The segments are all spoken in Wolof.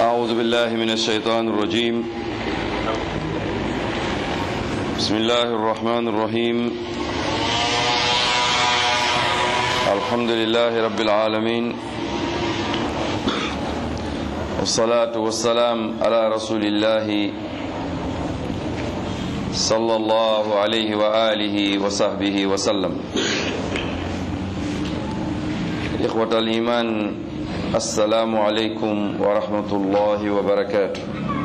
أعوذ بالله من الشيطان الرجيم بسم الله الرحمن الرحيم الحمد لله رب العالمين والصلاة والسلام على رسول الله صلى الله عليه وآله وصحبه وسلم إخوة الإيمان السلام عليكم ورحمة الله وبركاته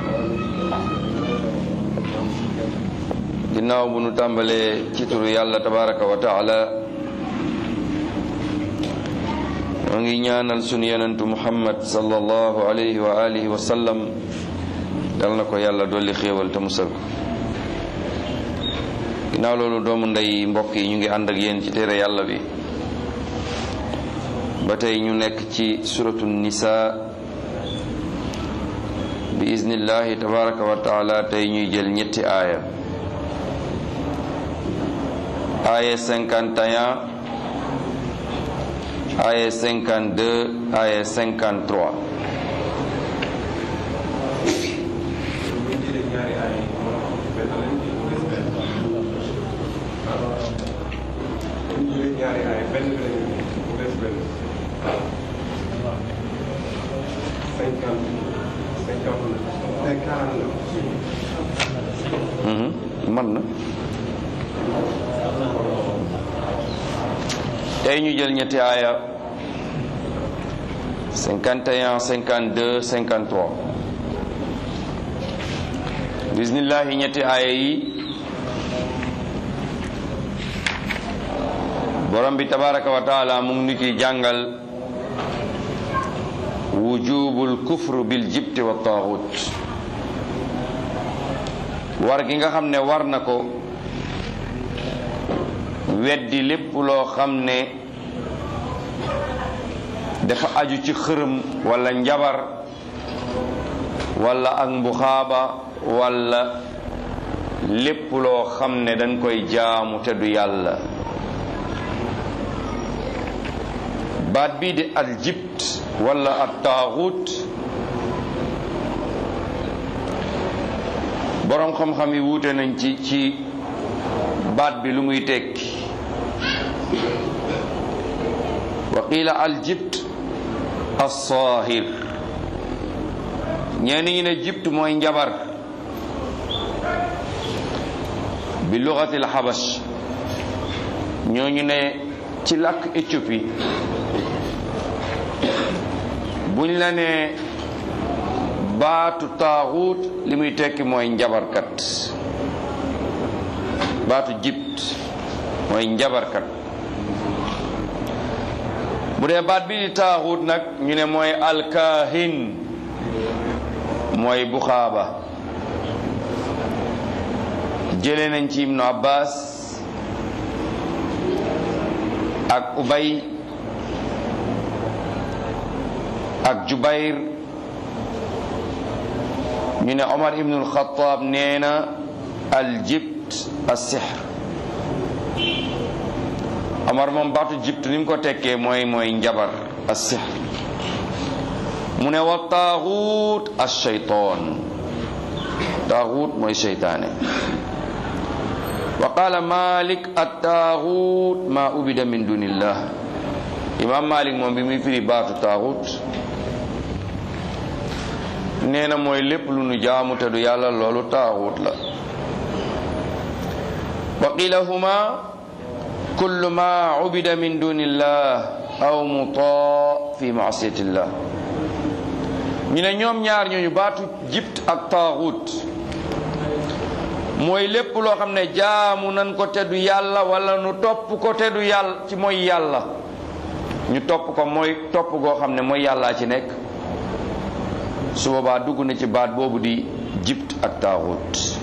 ginnaaw bu nu tàmbalee ci turu yàlla tabaraka wa taala moo ngi ñaanal sunu yonentu muhammad sallallahu alayhi wa alihi wa sallam dal na ko yàlla dolli xéewal te musal ko ginnaaw loolu doomu ndey mbokk yi ñu ngi ànd ak yéen ci téere yàlla bi ba tey ñu nekk ci suratu nisa bi iznillahi tabaraka wa taala tey ñuy jël ñetti aaya aaya 51 aaya 52 aaya 53 man na tey ñu jël ñetti aaya 51 52 53 bismillahi ñetti aaya yi borom bi tabaraka wa taala mu ngi ñu ciy jàngal wujubul kufru bil jibti wa taaxut war gi nga xam ne war na ko weddi lépp loo xam ne dafa aju ci xërëm walla njabar walla ak mbuxaaba walla lépp loo xam ne dañ koy jaamu te du yàlla baat bii di al jibt walla at taaxut boroom xam-xam yi wuute nañ ci ci baat bi lu muy tekki wa qiila al jibt as-saahir ñenn ñi ne jibt mooy njabar bi lugati al xabash ñooñu ne ci làkk Éthiopie buñ la ne baatu taaxuut li muy tekki mooy njabarkat baatu jibt mooy njabarkat bu dee baat bi di taaxuut nag ñu ne mooy alkaahin mooy buxaaba jëlee nañ ci ibnu abbas ak ubay ak jubayr ñu ne omar ibnu alxataab nee na aljibt as-sihr omar moom baatu jibt ni mu ko tekkee mooy mooy njabar as-sihr mu ne wa taaxuut as-shaytaan taaxuut mooy seytaane wa qaala malik at-taaxuut maa ubida min dunillah imam malik moom bi muy firi baatu taaxuut nee na mooy lépp lu nu jaamu te du yàlla loolu taaxuut la wa qila huma kullu ma ubida min dunillah aw mutaa fi maasiyatillah ñu ne ñoom ñaar ñooñu baatu jibt ak taaxuut mooy lépp loo xam ne jaamu nan ko te du yàlla wala nu topp ko te du yàlla ci mooy yàlla ñu topp ko mooy topp goo xam ne mooy yàllaa ci nekk su boobaa dugg na ci baat boobu di jibt ak taaxut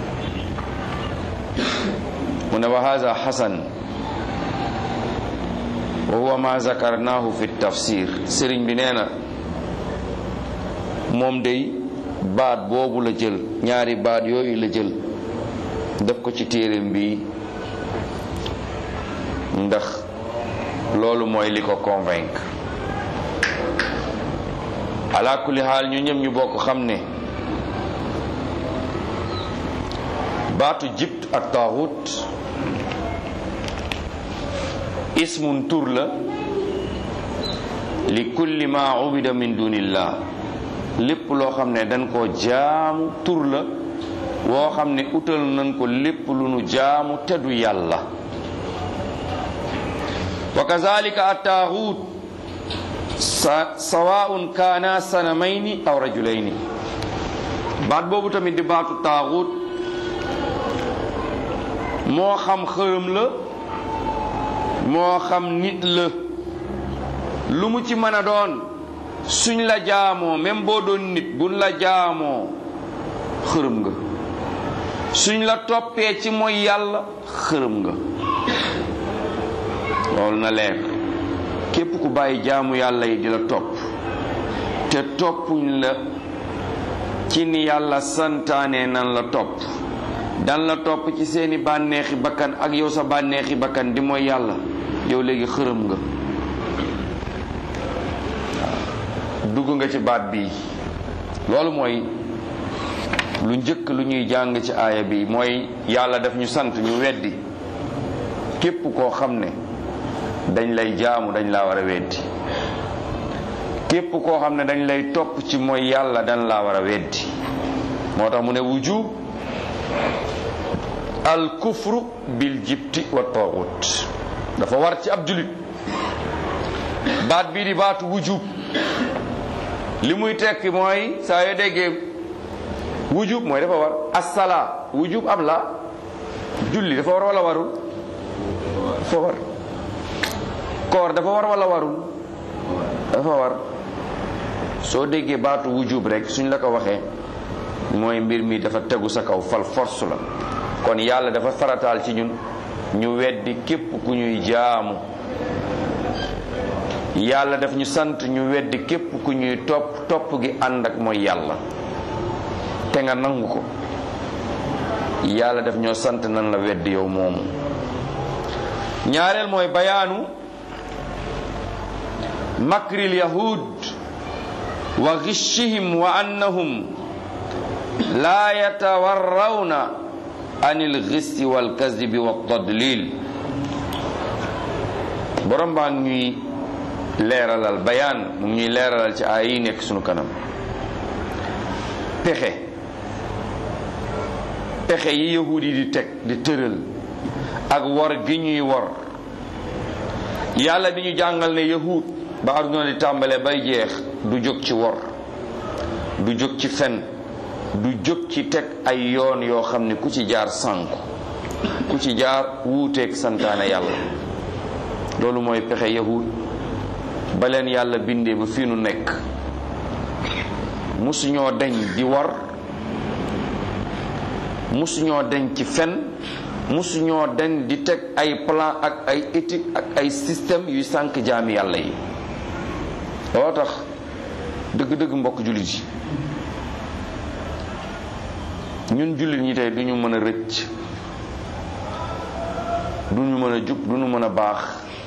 mu ne wa haza xasan wa huwa ma zakarnahu fi tafsir sëriñ bi nee na moom day baat boobu la jël ñaari baat yooyu la jël def ko ci téereem bi ndax loolu mooy li ko convaincre ala kulli xaal ñu ñëm ñu bokk xam ne baatu jibt ak taaxut ismun tur la li kulli ma ubida min dunillah lépp loo xam ne dañ koo jaamu tur la woo xam ne utal nañ ko lépp lu nu jaamu te du yàlla wa kazalika attaaxut sa sawaun kaana sanamayni aw rajulayni baat boobu tamit di baatu taaxut moo xam xërëm la moo xam nit la lu mu ci mën a doon suñ la jaamoo même boo doon nit buñ la jaamoo xërëm nga suñ la toppee ci mooy yàlla xërëm nga loolu na leer képp ku bàyyi jaamu yàlla yi di la topp te toppuñ la ci ni yàlla santaane nan la topp dan la topp ci seeni bànneexi bakkan ak yow sa bànneexi bakkan di mooy yàlla yow léegi xërëm nga dugg nga ci baat bi loolu mooy lu njëkk lu ñuy jàng ci aaya bi mooy yàlla daf ñu sant ñu weddi képp koo xam ne dañ lay jaamu dañ laa war a weddi képp koo xam ne dañ lay topp ci mooy yàlla dañ laa war a weddi moo tax mu ne wujub al kufru bil jibti wa taaxut dafa war ci ab julit baat bii di baatu wujub li muy tekki mooy saa yoo déggee wujub mooy dafa war asala wujub am la julli dafa war wala warul dafa war koor dafa war wala warul dafa war soo déggee baatu wujub rek suñ la ko waxee mooy mbir mi dafa tegu sa kaw fal force la kon yàlla dafa farataal ci ñun ñu weddi képp ku ñuy jaamu yàlla daf ñu sant ñu weddi képp ku ñuy topp topp gi ànd ak mooy yàlla te nga nangu ko yàlla daf ñoo sant nan la weddi yow moomu ñaareel mooy bayaanu makril yahud wa ghishihim wa annahum la yatawarrawna anil ghisti wal kadhibi wa tadlil borom baa ñuy leeralal bayaan mu ñuy leeralal ci ay yi nekk sunu kanam pexe pexe yi yahud yi di teg di tëral ak wor gi ñuy wor yàlla di ñu jàngal ne yahud ba aduna di tàmbalee bay jeex du jóg ci wor du jóg ci fen du jóg ci teg ay yoon yoo xam ne ku ci jaar sànku ku ci jaar wuuteeg santaane yàlla loolu mooy pexe yahud ba leen yàlla bindee ba fii nu nekk musuñoo deñ di war musuñoo deñ ci fen musuñoo deñ di teg ay plan ak ay éthique ak ay système yuy sànk jaami yàlla yi loo tax dëgg-dëgg mbokk jullit yi ñun jullit ñi tey duñu mën a rëcc duñu mën a jub duñu mën a baax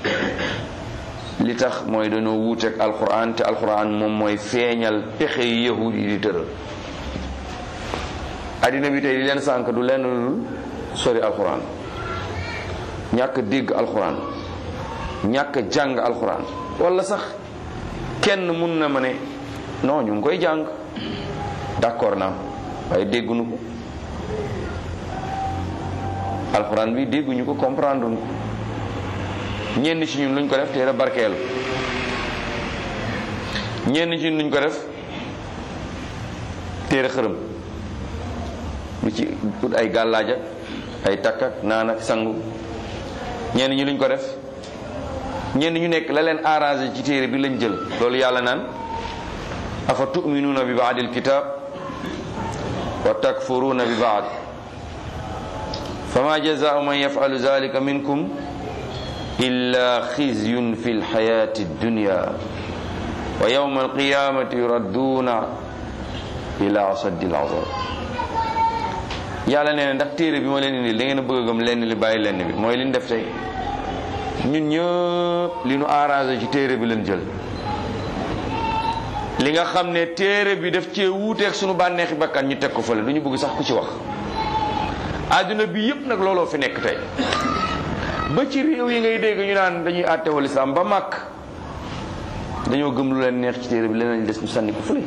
li tax mooy dañoo wuuteeg alquran te alquran moom mooy feeñal pexe yi yahud yi di tëral addina bi tey di leen sànk du lenn lu sori alquran ñàkk dégg alquran ñàkk jàng alquran wala sax kenn mun na ma ne non ñu ngi koy jàng d'accord naa waaye dégguñu ko alquran bi dégguñu ko comprendre ko ñenn ci ñun luñ ko def téere barkeelu ñenn ci ñun luñ ko def téere xërëm lu ci ut ay gàllaaja ay takk ak naan ak sangu ñenn ñi luñ ko def ñenn ñu nekk la leen arrangé ci téere bi lañ jël loolu yàlla naan afa tuminuuna bi baadil kitab wa takfuruuna bi baad fama jazaau man yafalu zalika minkum illa xizyun fi lxayati dunya wa yawma alqiyamati yuradduuna ila asaddi lazab yàlla nee na ndax téere bi ma leen indi da ngeen a bëgg a gëm lenn li bàyyi lenn bi mooy li ñu def tey ñun ñëpp li nu arrangé ci téere bi leen jël li nga xam ne téere bi daf cee wuuteeg sunu bànneexi bakkan ñu teg ko fële du ñu bëgg sax ku ci wax àdduna bi yépp nag looloo fi nekk tey ba ci réew yi ngay dégg ñu naan dañuy àttewal islam ba màkk dañoo gëm lu leen neex ci téere bi leneen des ñu sànni ko fële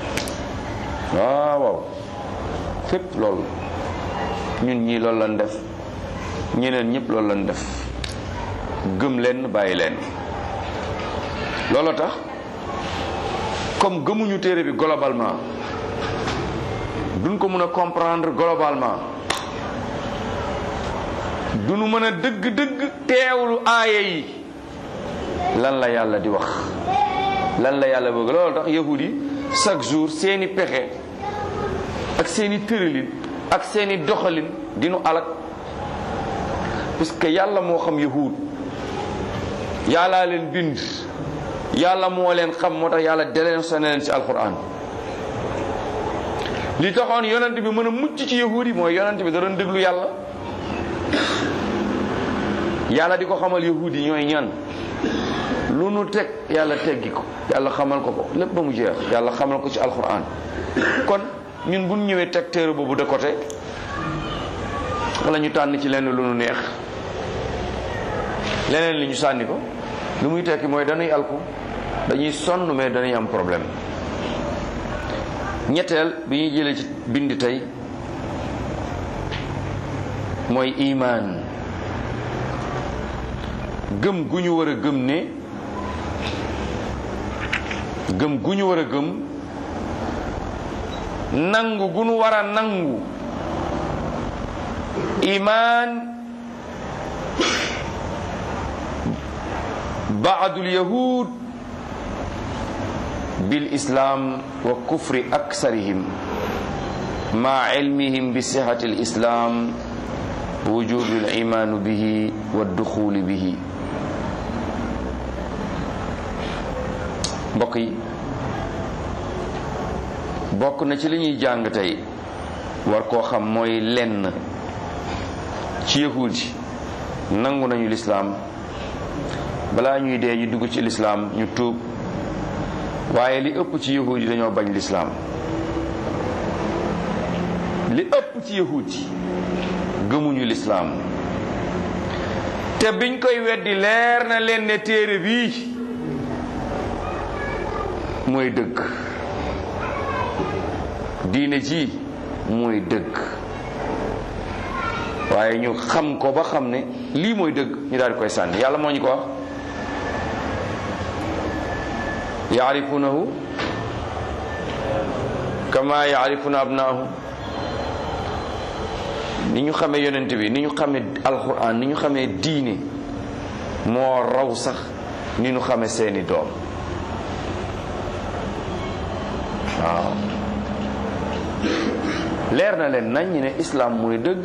waaw waaw fépp loolu ñun ñii loolu lañ def ñeneen ñëpp loolu lañ def gëm leen bàyyi leen loolu tax comme gëmuñu téere bi globalement duñ ko mën a comprendre globalement duñu mën a dëgg-dëgg teewlu aaya yi lan la yàlla di wax lan la yàlla bëgg loolu tax yahud yi chaque jour seeni pexe ak seeni tëralin ak seeni doxalin dinu alak parce que yàlla moo xam yahud yàllaa leen bind yàlla moo leen xam moo tax yàlla deleen sone leen ci alquran li taxoon yonent bi mën a mucc ci yahud yi mooy yonent bi da doon déglu yàlla yàlla di ko xamal yahud yi ñooy ñan lu nu teg yàlla teggi ko yàlla xamal ko ko lépp ba mu jeex yàlla xamal ko ci alquran kon ñun bu ñu ñëwee teg téere boobu de côté wala ñu tànn ci lenn lu nu neex leneen li ñu sànni ko lu muy tekki mooy dañuy alku dañuy sonn mais dañuy am problème ñetteel bi ñuy jëlee ci bind tey mooy imaan gëm gu ñu war a gëm ne gëm gu ñu war a gëm nangu gu ñu war a nangu imaan baadul yahud bil islam wa kufri aksarihim ma ilmihim bi sihati al islam wujudu al iman bihi wa duxuli bihi mbokk yi bokk na ci li ñuy jàng tey war koo xam mooy lenn ci yahud yi nangu nañu lislaam balaa ñuy dee ñu dugg ci lislaam ñu tuub waaye li ëpp ci yahud yi dañoo bañ lislaam li ëpp ci yahud yi gëmuñu lislaam te biñ koy weddi leer na leen ne téere bii mooy dëgg diine ji mooy dëgg waaye ñu xam ko ba xam ne lii mooy dëgg ñu daal di koy sànni yàlla moo ñu ko wax yaarifunahu kama yaarifuna abnaahu ni ñu xamee yonent bi ni ñu xamee alquran ni ñu xamee diine moo raw sax ni ñu xamee seeni doom waaw leer na leen nañ ñi ne islaam mooy dëgg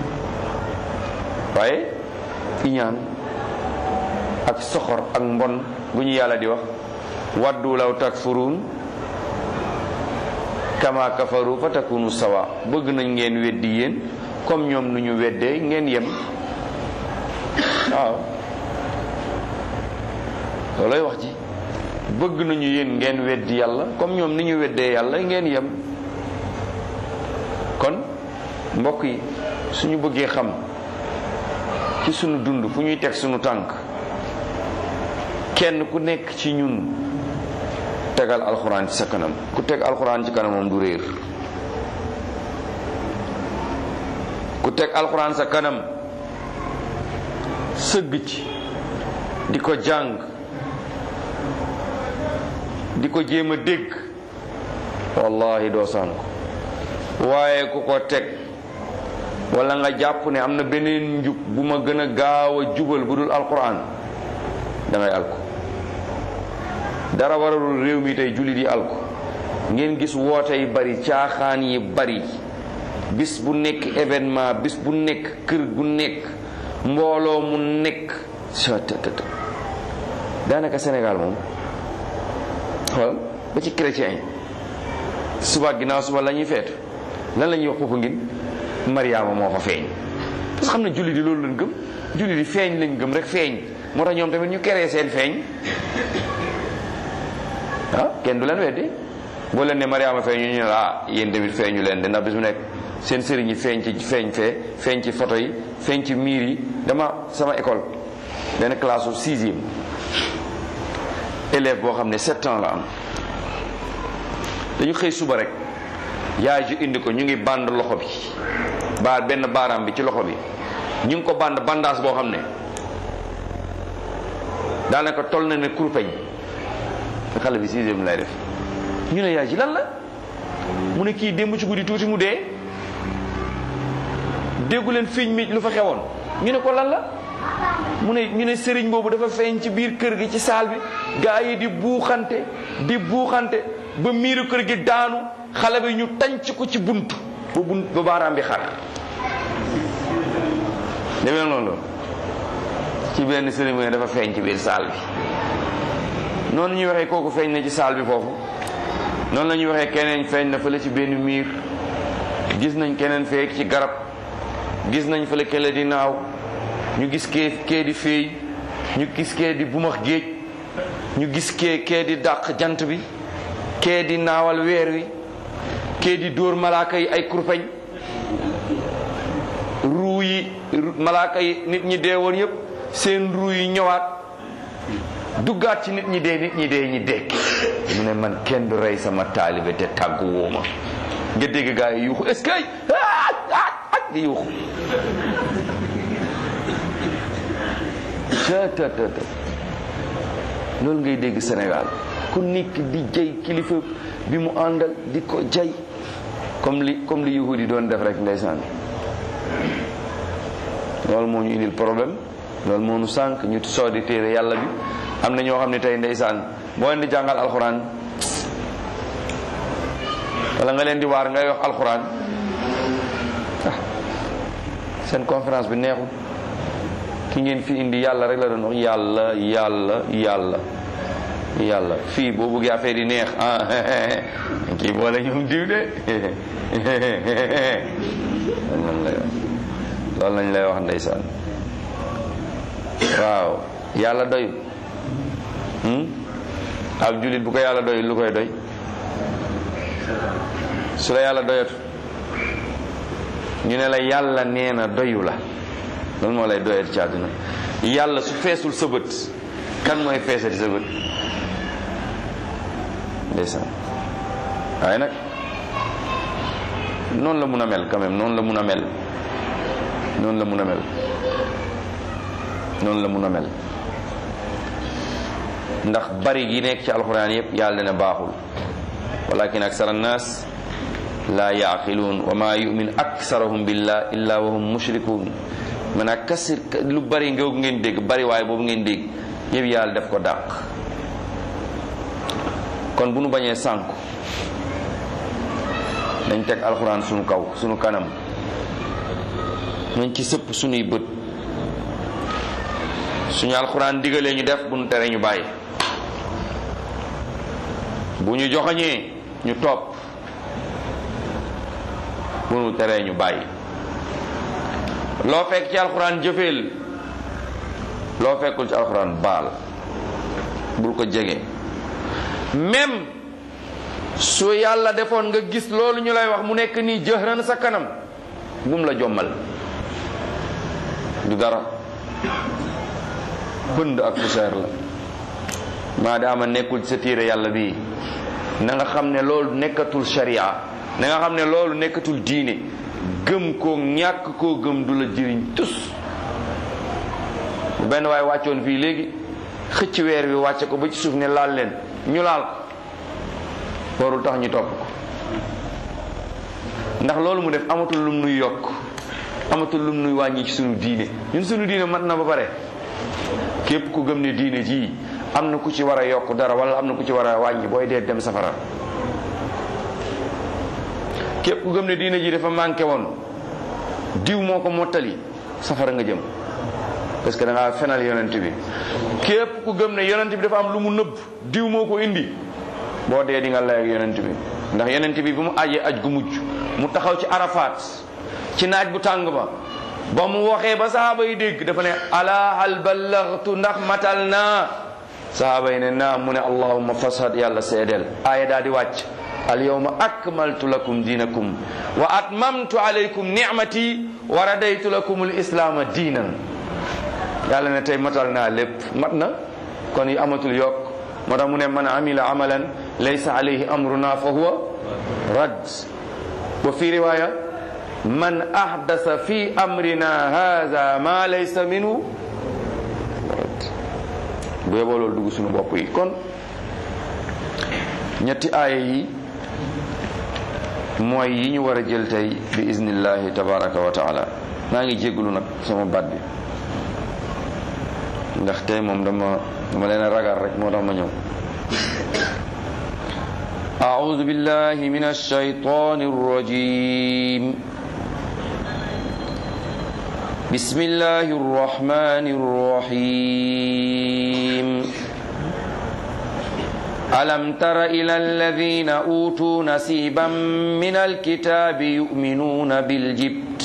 waaye iñaan ak soxor ak mbon gu ñu yàlla di wax waddu law takfuruun kama kafaru fa takunu sawa bëgg nañ ngeen weddi yéen comme ñoom nu ñu weddee ngeen yem waaw loolooy wax ji bëgg nañu yéen ngeen weddi yàlla comme ñoom ni ñu weddee yàlla ngeen yem kon mbokk yi suñu bëggee xam ci sunu dund fu ñuy teg sunu tànk kenn ku nekk ci ñun tegal alxuraan ci sa kanam ku teg alxuraan ci kanamam du réer ku teg alxuraan sa kanam sëgg ci di ko jàng di ko jéem a dégg wallahi doo sànk waaye ku ko teg wala nga jàpp ne am na beneen njub bu ma gën a gaaw a jubal bu dul alxuraan dangay alko dara waralul réew mi tey jullit yi alko ngeen gis woote yi bari caaxaan yi bari bis bu nekk événement bis bu nekk kër gu nekk mbooloo mu nekk stt daanaka Sénégal moom xool ba ci chrétien yi suba ginnaaw suba la ñuy feetu lan la ñuy wax foofu ngin Mariama moo fa feeñ parce que xam ne jullit yi loolu lañ gëm jullit yi feeñ lañ gëm rek feeñ moo tax ñoom tamit ñu keree seen feeñ ah kenn du leen weddi boo leen ne Mariama feeñu ñu ne la ah yéen tamit feeñu leen de ndax bis mu nekk seen sëriñ yi feeñ ci feeñ fee feeñ ci photo yi feeñ ci miir yi dama sama école benn classe su sixième élève boo xam ne sept ans la am dañu xëy suba rek yaay ji indi ko ñu ngi band loxo bi baar benn baaraam bi ci loxo bi ñu ngi ko band bandage boo xam ne daanaka toll na ne kurpeñ xale bi sixième lay def ñu ne yaay ji lan la mu ne kii démb ci guddi tuuti mu dee déggu leen fiñ mi lu fa xewoon ñu ne ko lan la mu ne ñu ne sëriñ boobu dafa feeñ ci biir kër gi ci saal bi gaa yi di buuxante di buuxante ba miiru kër gi daanu xale bi ñu tànc ko ci bunt ba bunt ba baaraam bi xar demee noonu ci benn sëriñ mu ne dafa feeñ ci biir saal bi noonu ñuy waxee kooku feeñ na ci saal bi foofu noonu la ñuy waxee keneen feeñ na fële ci benn miir gis nañ keneen feek ci garab gis nañ fële kele di naaw ñu gis kee kee di féey ñu gis kee di bumax géej ñu gis kee kee di dàq jant bi kee di naawal weer wi kee di dóor malaaka yi ay kurpeñ ruu yi malaaka yi nit ñi dee woon yépp seen ruu yi ñëwaat duggaat ci nit ñi dee nit ñi dee ñi dekki mu ne man kenn du rey sama taalibe te tàggu wooma nga dégg gaa yi yuuxu est-ce que ak di yuuxu tëtëtëtë loolu ngay dégg Sénégal ku nekk di jay kilifa bi mu àndal di ko jay comme li comme li yahudi doon def rek ndeysaan loolu moo ñu indil problème loolu moo ñu sànq ñu soo di téere yàlla bi am na ñoo xam ne tey ndeysaan boo leen di jàngal alxuraan wala nga leen di waar ngay wax alxuraan ah seen conférence bi neexul ki ngeen fi indi yàlla rek la doon wax yàlla yàlla yàlla yàlla fii boo bëggee affaire yi neex ah kii boole ñoom diw de loolu lay wax loolu lañ lay wax ndeysaan waaw yàlla doy ab jullit bu ko yàlla doy lu koy doy su la yàlla doyatu ñu ne la yàlla nee na doyu la loolu moo lay doyat ci àdduna yàlla su feesul sa bët kan mooy feesati sa bët ndeysaan waaye nag noonu la mun a mel quand même noonu la mun a mel noonu la mun a mel noonu la mun a mel ndax bari gi nekk ci alxuraan yépp yàlla dana baaxul walakin aksara annaas laa yaaqiluun wa maa yumin aksarahum billah illa wa hum mushrikuun maanaam kasir lu bari nga ngeen dégg bari waaye boobu ngeen dégg yëpp yàlla def ko dàq kon bu nu bañee sànku nañ teg alxuraan sunu kaw sunu kanam nañ ci sëpp sunuy bët suñu alxuraan digalee ñu def bu nu tere ñu bàyyi bu ñu joxoñee ñu topp bu nu teree ñu bàyyi loo fekk ci alxuraan jëfeel loo fekkul ci alxuraan baal bul ko jege même su yàlla defoon nga gis loolu ñu lay wax mu nekk nii jëhran sa kanam bum la jommal du dara pënd ak poussière la maadaama nekkul ci sa téere yàlla bii na nga xam ne loolu nekkatul sharia na nga xam ne loolu nekkatul diine gëm koo ñàkk koo gëm du la jëriñ tus bu benn waaye wàccoon fii léegi xëcc weer bi wàcce ko ba ci suuf ne laal leen ñu laal ko warul tax ñu topp ko ndax loolu mu def amatul lum nuy yokk amatul lum nuy wàññi ci sunu diine ñun sunu diine mat na ba pare képp ku gëm ne diine ji am na ku ci war a yokk dara wala am na ku ci war a wàññi booy dee dem safara képp ku gëm ne diine ji dafa manqué woon diw moo ko mottali safara nga jëm parce que da ngaa fenal yonent bi képp ku gëm ne yonent bi dafa am lu mu nëbb diw moo ko indi boo dee di nga lay ak yonent bi ndax yonent bi bu mu ajee aj gu mujj mu taxaw ci arafaat ci naaj bu tàng ba ba mu waxee ba sahaaba yi dégg dafa ne ala hal ballaghtu ndax matal naa sahaaba yi ne naam mu ne allahumma fashad yàlla seedeel aaya daa di wàcc al yawma akmaltu lakum diinakum wa atmamtu alaykum nicmati wa radaytu lakum al islaama diinan yàlla ne tey matal naa lépp mat na kon yi amatul yokk moo tax mu ne man amila amalan laysa alayhi amruna fa huwa rad wa fi riwaya man ahdasa fi amrina hadha ma laysa minhu rad bu yeboo loolu dugg suñu bopp yi kon ñetti aaya yi mooy yi ñu war a jël tey bi iznillahi tabaraka wa taala maa ngi jégalu nag sama baat bi ndax tey moom dama dama leen a ragal rek moo tax ma ñëw أعوذ بالله من الشيطان الرجيم بسم الله الرحمن الرحيم ألم تر إلى الذين أوتوا نصيبا من الكتاب يؤمنون بالجبت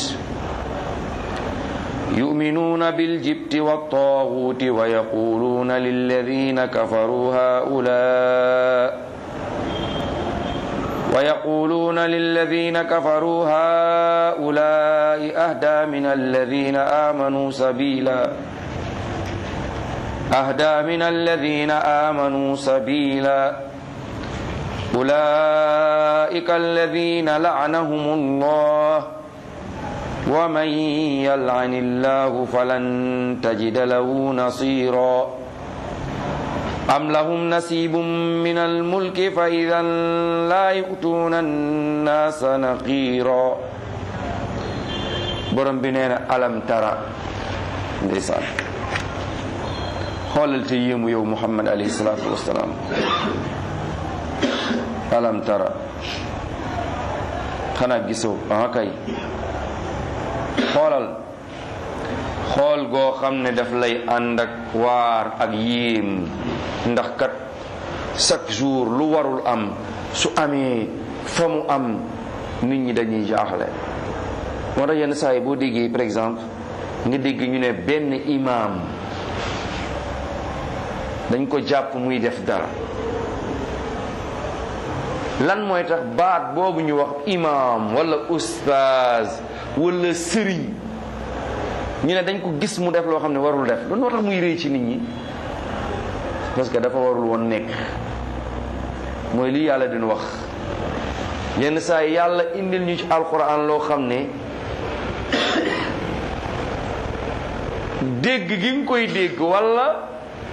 يؤمنون بالجبت والطاغوت ويقولون للذين كفروا هؤلاء ويقولون للذين كفروا هؤلاء أهدى من الذين آمنوا سبيلا أهدى من الذين آمنوا سبيلا أولئك الذين لعنهم الله ومن يلعن الله فلن تجد له نصيرا أم لهم نصيب من الملك فإذا لا يؤتون الناس نقيرا borom bi nee na alam tara ndeysaan xoolal te yéemu yow Muhammad alayhi salaatu wasalaam alam tara xanaa gisoo aha kay xoolal xool goo xam ne daf lay ànd ak waar ak yéem ndax kat chaque jour lu warul am su amee fa mu am nit ñi dañuy jaaxle moo tax yenn saa yi boo déggee par exemple nga dégg ñu ne benn imaam dañ ko jàpp muy def dara lan mooy tax baat boobu ñu wax imaam wala ustaaz wala sëriñ ñu ne dañ ko gis mu def loo xam ne warul def loolu moo tax muy rëy ci nit ñi parce que dafa warul woon nekk mooy lii yàlla dina wax yenn saa yi yàlla indil ñu ci alquran loo xam ne dégg gi nga koy dégg wala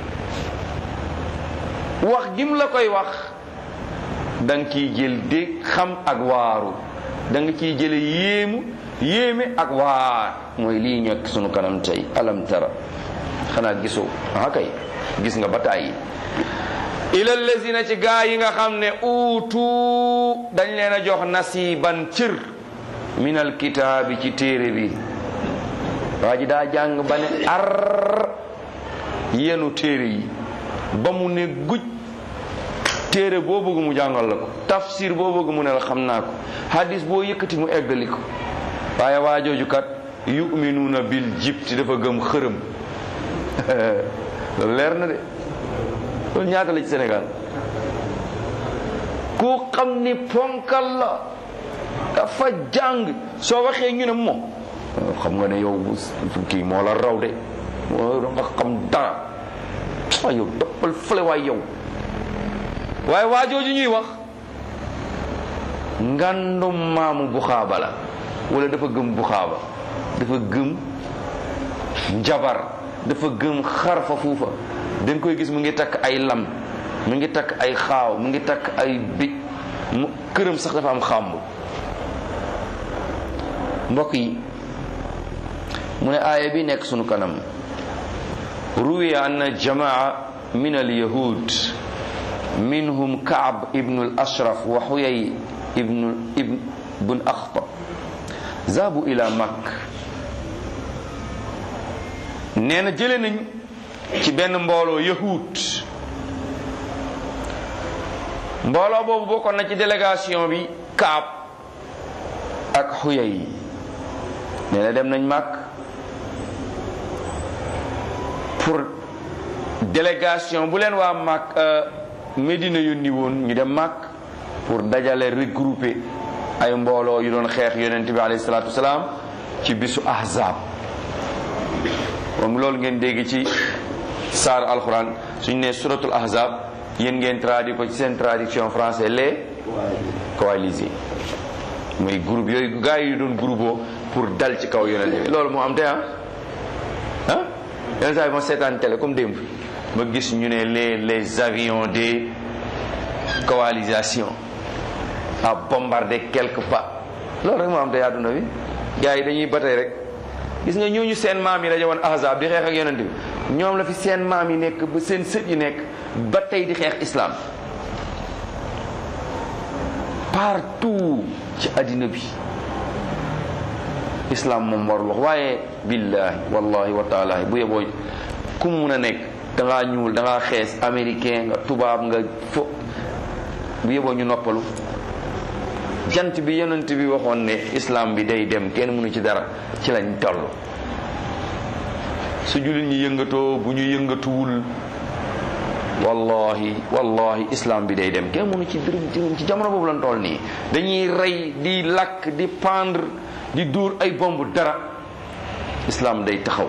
wax gi mu la koy wax da nga ciy jël dégg xam ak waaru da nga ciy jële yéemu yéeme ak waar mooy lii ñekk sunu kanam tey alam tara xanaa gisoo ah kay gis nga ba tàyyi ila lazina ci gaa yi nga xam ne uutu dañ leen a jox nasiban cër minal kitaabi ci téere bi waa ji daa jàng ba ne ar yenu téere yi ba mu ne guj téere boo bëgg mu jàngal la ko tafsir boo bëgg mu ne la xam naa ko hadis boo yëkkati mu eggali ko waaye waa jooju kat yuminuuna bil jibti dafa gëm xërëm loolu leer na de loolu ñaata la ci Sénégal ku xam ni ponkal la dafa jàng soo waxee ñu ne moom xam nga ne yow kii moo la raw de moo nga xam dara waaye yow toppal fële waay yow waaye waa jooju ñuy wax ngandum maamu buxaaba la wala dafa gëm buxaaba dafa gëm njabar dafa gëm xarfa fuufa dañ koy gis mu ngi takk ay lam mu ngi takk ay xaaw mu ngi takk ay bij mu këram sax dafa am xàmb mbokk yi mu ne aaya bi nekk sunu kanam ruwiya anna jamaa min al yahud minhum kaab ibnu al ashraf wa xuyay ibnu ibn axtab zaabu ila makk nee na jële nañ ci benn mbooloo yahud mbooloo boobu bokkoon na ci délégation bi kaab ak xuyay nee na dem nañ màkk pour délégation bu leen waa Mak Medina yónni woon ñu dem Mak pour dajale regrouper ay mbooloo yu doon xeex yonent bi alayhi salaatu wasalaam ci bisu ahzab moom loolu ngeen dégg ci saar alxuraan suñ ne suratul ahzab yéen ngeen traduit ko ci seen traduction français les coalisés mooy groupe yooyu gars yi doon groupe pour dal ci kaw yonent bi loolu moo am te ah ah yenn saa yi ma seetaan télé comme démb ma gis ñu ne les les avions de coalisation a bombardé quelque part loolu rek moo am te àdduna bi gars yi dañuy batay rek gis nga ñooñu seen maam yi daje woon ahzab di xeex ak yonent bi ñoom la fi seen maam yi nekk ba seen sët yi nekk ba tey di xeex islam partout ci àddina bi islam moom warul wax waaye billahi wallahi wa taala bu yeboo ku mun a nekk da ngaa ñuul da ngaa xees américain nga tubaab nga fo bu yeboo ñu noppalu jant bi yonent bi waxoon ne islam bi day dem kenn mënu ci dara ci lañ toll su jullit ñi yëngatoo bu ñu yëngatuwul wallahi wallahi islam bi day dem kenn mënu ci dërëm ci jamono boobu lañ toll nii dañuy rey di lakk di pendre di dóor ay bomb dara islam day taxaw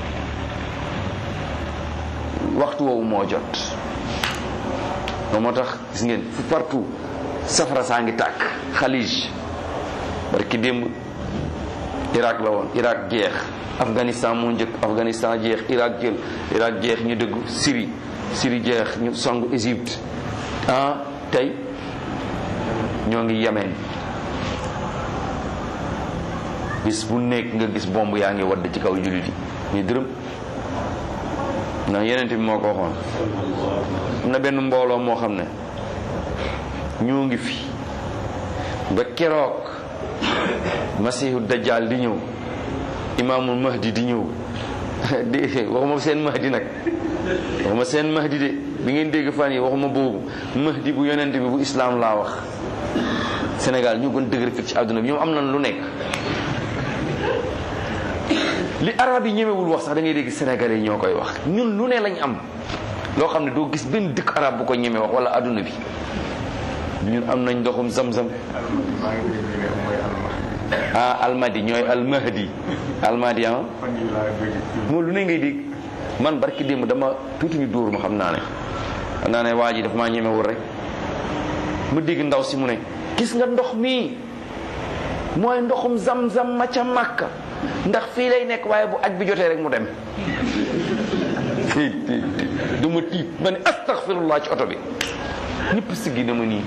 waxtu woowu moo jot moo tax gis ngeen fu partout safara saa ngi tàkk xalij barki démb Irak la woon Irak jeex Afghanistan moo njëkk Afghanistan jeex Irak jël Irak jeex ñu dëgg Syrie Syrie jeex ñu song Égypte ah tey ñoo ngi Yemen bis bu nekk nga gis bomb yaa ngi wadd ci kaw jullit yi ñu dërëm ndax yeneen bi moo ko waxoon am na benn mbooloo moo xam ne ñoo ngi fi ba keroog masihu dajjal di ñëw imaamul mahdi di ñëw di waxuma seen mahdi nag waxuma seen mahdi de bi ngeen dégg fan yi waxuma boobu mahdi bu yonent bi bu islaam laa wax Sénégal ñu gën dëgër fit ci àdduna bi ñoom am nañ lu nekk li arab yi ñemewul wax sax da ngay dégg sénégalais yi ñoo koy wax ñun lu ne lañ am loo xam ne doo gis benn dëkk arab bu ko ñeme wax wala àdduna bi ñun am nañ ndoxum zam-zam ah almadi ñooy almahdi almadi ah moom lu ne ngay dégg man barki démb dama tuuti ñu dóor ma xam naa ne xam naa ne waa ji daf maa ñemewul rek ma dégg ndaw si mu ne gis nga ndox mii mooy ndoxum zam-zam ma ca màkka ndax fii lay nekk waaye bu aj bi jotee rek mu dem du ma tiit ma ne astaghfirullah ci oto bi ñëpp siggi na ma nii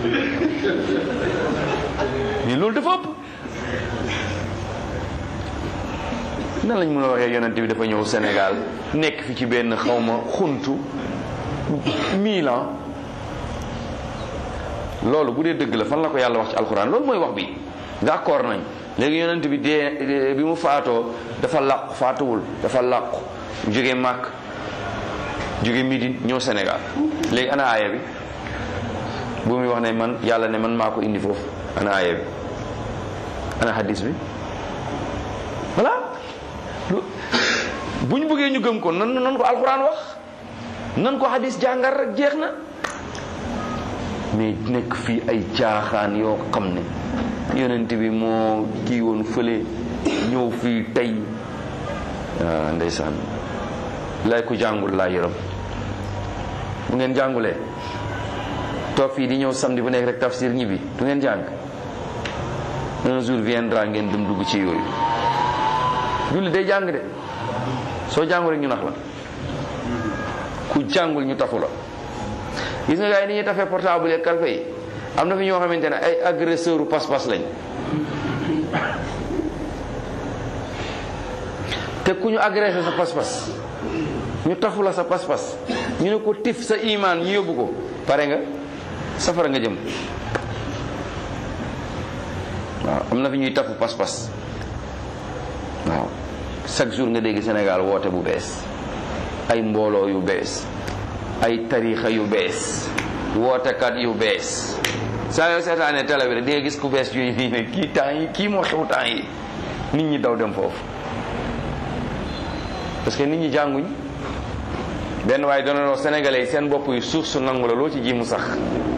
mais loolu dafa ëpp nan lañ mën a waxee yonent bi dafa ñëw Sénégal nekk fi ci benn xawma xuntu mille ans loolu bu dee dëgg la fan la ko yàlla wax ci alxuraan loolu mooy wax bi d'accord nañ léegi yonent bi dee bi mu faatoo dafa làqu faatuwul dafa làqu jóge màkk jóge Médine ñëw Sénégal léegi ana aaya bi bu muy wax ne man yàlla ne man maa ko indi foofu ana aaya bi ana hadis bi voilà bu ñu bëggee ñu gëm ko nan nan ko alxuraan wax nan ko hadis jàngar rek jeex na mais nekk fii ay caaxaan yoo xam ne yonent bi moo kii woon fële ñëw fii tey ah ndeysaan lay ku jàngul laa yërëm bu ngeen jàngulee toog fii di ñëw samedi bu nekk rek tafsir ñibbi du ngeen jàng un jour viendra ngeen dem dugg ci yooyu julli day jàng de soo jàngul rek ñu nax la ku jàngul ñu tafu la gis nga gars yi ni ñuy tafee portable yi kalfe yi am na fi ñoo xamante ne ay agresseur u pas-pas lañ te ku ñu agressé sa pas-pas ñu tafu la sa pas-pas ñu ne ko tif sa imaan ñu yóbbu ko pare nga safara nga jëm waaw am na fi ñuy tafu pas-pas waaw chaque jour nga dégg Sénégal woote bu bees ay mbooloo yu bees ay tarixa yu bees wootekat yu bees saa yoo seetaanee télé bi rek di nga gis ku bees yooyu nii ne kii temps yi kii moo xew temps yi nit ñi daw dem foofu parce que nit ñi jànguñ benn waaye doon wax sénégalais yi seen bopp yi suuf su nangu la loo ci ji mu sax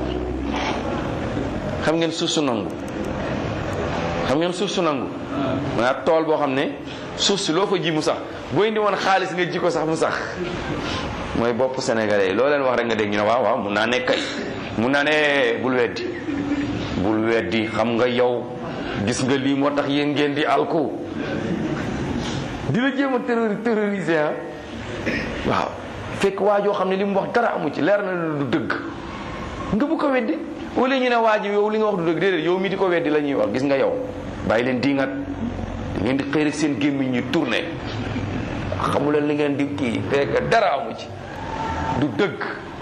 xam ngeen suuf su nangu xam ngeen suuf su nangu maanaam tool boo xam ne suuf si loo fa ji mu sax boo indi woon xaalis nga ji ko sax mu sax mooy bopp sénégalais yi loo leen wax rek nga dégg ñu ne waaw waaw mun naa ne kay mun naa ne bul weddi bul weddi xam nga yow gis nga lii moo tax yéen ngeen di alku di la jéem a terrori terroriser ah waaw fekk waa joo xam ne li mu wax dara amu ci leer na du dëgg nga bu ko weddi wala ñu ne waa ji yow li nga wax du dëgg déedéet yow mi di ko weddi la ñuy wax gis nga yow bàyyi leen diingat ngeen di xëy rek seen gémmiñ ñu tourné xamu leen li ngeen di kii fekk dara amu ci du dëgg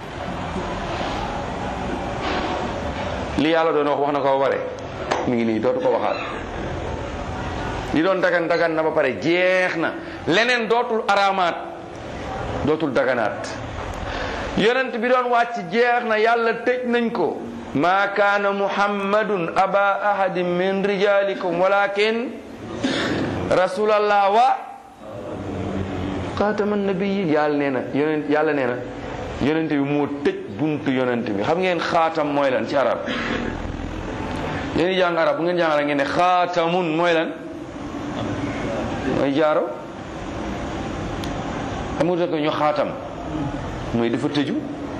li yàlla doon wax wax na ko ba pare mi ngi nii dootu ko waxaat li doon dagan dagan na ba pare jeex na leneen dootul araamaat dootul daganaat yonent bi doon wàcc jeex na yàlla tëj nañ ko maa kaana muhammadun aba ahadin min rijalikum walakin rasulallah wa xaataman nabiyin yàlla nee na yonent yàlla nee na yonent bi moo tëj buntu yonent bi xam ngeen xaatam mooy lan ci arab yéen di jàng arab bu ngeen jàngara ngeen ne xaatamun mooy lan mooy jaaro xam nga ko ñu xaatam mooy dafa tëju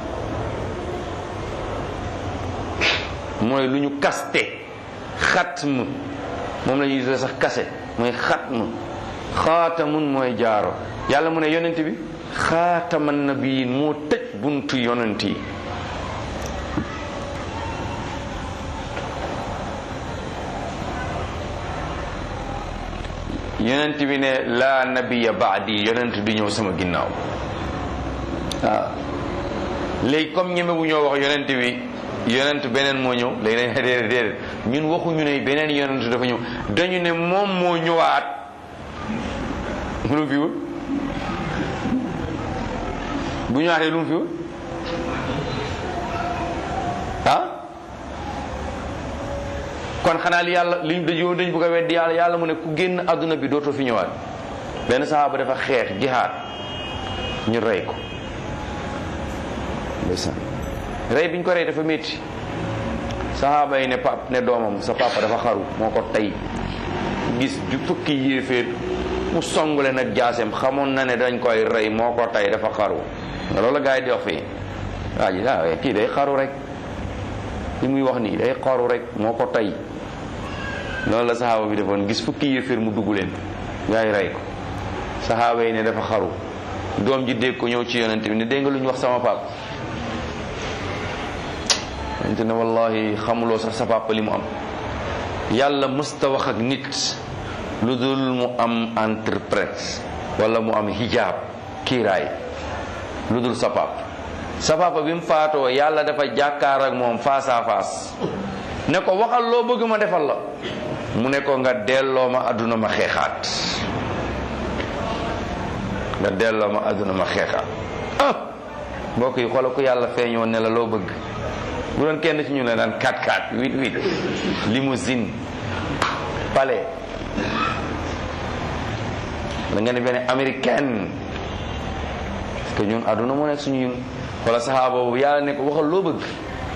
mooy lu ñu kaste xatm moom la ñuy tuddee sax kase mooy xatm xaatamun mooy jaaro yàlla mu ne yonent bi xaataman nabiyin moo tëj buntu yonent yi yonent bi ne laa nabiya baadi yonent du ñëw sama ginnaaw waaw léegi comme ñeme bu ñoo wax yonent bi yonent beneen moo ñëw léegi nañ déedéet déedéet ñun waxuñu ne beneen yonent dafa ñëw dañu ne moom moo ñëwaat lu mu fi wut bu ñëwaatee lu mu fi wut ah kon xanaa li yàlla li dañoo dañ bëgg a weddi yàlla yàlla mu ne ku génn àdduna bi dootoo fi ñëwaat benn sahaaba dafa xeex jihaad ñu rey ko ndeysaan rey biñ ko rey dafa métti sahaaba yi ne pap ne doomam sa papa dafa xaru moo ko tey gis ju fukki yéeféer mu songule nag jaaseem xamoon na ne dañ koy rey moo ko tey dafa xaru nga loolu la gars yi di wax fii waa ji ah kii day xaru rek li muy wax nii day xaru rek moo ko tey loolu la saxaaba bi defoon gis fukki yéeféer mu dugg leen gars yi rey ko saxaaba yi ne dafa xaru doom ji dégg ko ñëw ci yonent bi ne dégg nga lu ñu wax sama papa yonent ne wallahi xamuloo sax sa papa li mu am yàlla mësta wax ak nit lu dul mu am interprète wala mu am hijab kiiraay lu dul sa papa sa papa bi mu faatoo yàlla dafa jàkkaar ak moom face à face ne ko waxal loo bëgg ma defal la mu ne ko nga delloo ma àdduna ma xeexaat nga delloo ma àdduna ma xeexaat ah mbokk yi xoolal ku yàlla feeñoo ne la loo bëgg bu doon kenn ci ñu ne daan 4-4 8-8 limousine palais da nga ne benn américaine parce que ñun àdduna moo nekk suñu yun wala saxaaba boobu yàlla ne ko waxal loo bëgg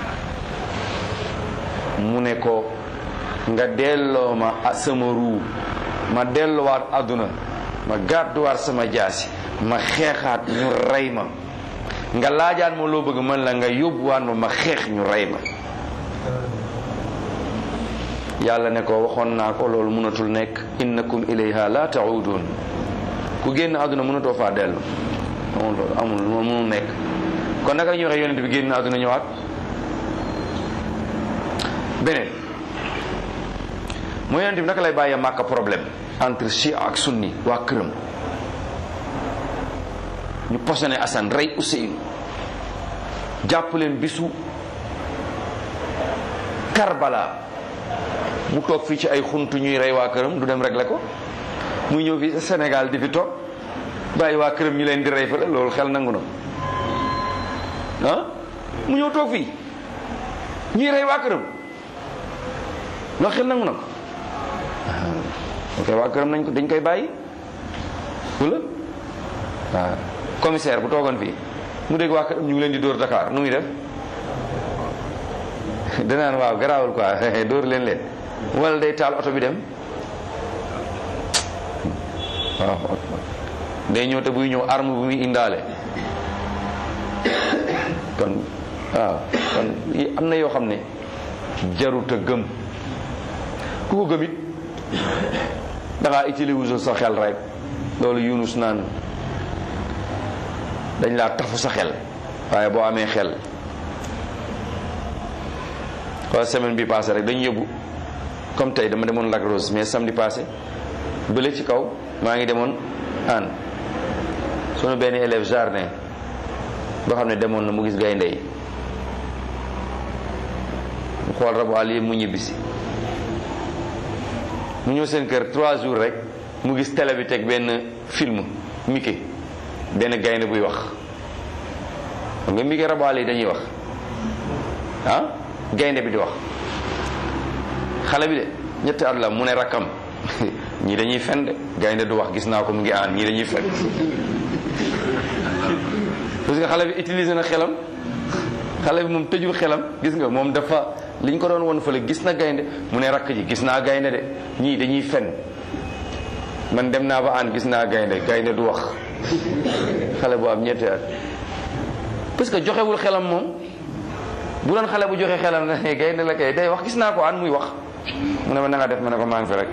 mu ne ko nga delloo ma sama ruu ma delloowaat àdduna ma gàdduwaat sama jaasi ma xeexaat ñu rey ma nga laajaat ma loo bëgg man la nga yóbbuwaat ma ma xeex ñu rey ma yàlla ne ko waxoon naa ko loolu mënatul nekk innakum ilayha la taudun ku génn àdduna mënatoo faa dellu amul loolu amul loolu mënul nekk kon naka la ñuy waxee yonent bi génn àdduna ñëwaat beneen mooy yonent bi naka lay bàyyee màkka problème entre chia ak sunni waa këram ñu posone Assane rey Ousseynou jàpp leen bisu Karbala mu toog fii ci ay xuntu ñuy rey waa këram du dem régler ko muy ñëw fii Sénégal di fi toog bàyyi waa këram ñu leen di rey fële loolu xel nangu na ah mu ñëw toog fii ñuy rey waa këram loolu xel nangu na ko ok waa këram nañ ko dañ koy bàyyi wala waaw commissaire bu toogoon fii mu dégg waa këram ñu ngi leen di dóor Dakar nu muy def danaan waaw garaawul quoi dóor leen leen wala day taal oto bi dem waaw day ñëw te buy ñëw arme bu muy indaale kon waaw kon am na yoo xam ne jarut a gëm ku ko gëm it da ngaa utiliser sa xel rek loolu Yunus naan dañ laa tafu sa xel waaye boo amee xel wala semaine bi passé rek dañu yóbbu comme tey dama demoon Lac Rose mais samedi passé bële ci kaw maa ngi demoon an sunu benn élève jardin boo xam ne demoon na mu gis gaynde yi mu xool rabu àll yi mu ñibbisi mu ñëw seen kër trois jours rek mu gis télé bi teg benn film Mickey benn gaynde buy wax xam nga Mickey rabu àll yi dañuy wax ah gaynde bi di wax xale bi de ñetti at la mu ne rakkam ñii dañuy fen de gaynde du wax gis naa ko mu ngi aan ñii dañuy fen parce que xale bi utilisé na xelam xale bi moom tëjul xelam gis nga moom dafa li ñu ko doon won fële gis na gaynde mu ne rakk ji gis naa gaynde de ñii dañuy fen man dem naa ba aan gis naa gaynde gaynde du wax xale bu am ñetti at parce que joxewul xelam moom bu doon xale bu joxe xelam na ne gaynde la kay day wax gis naa ko aan muy wax mu ne ma na nga def ma ne ko maa ngi fi rek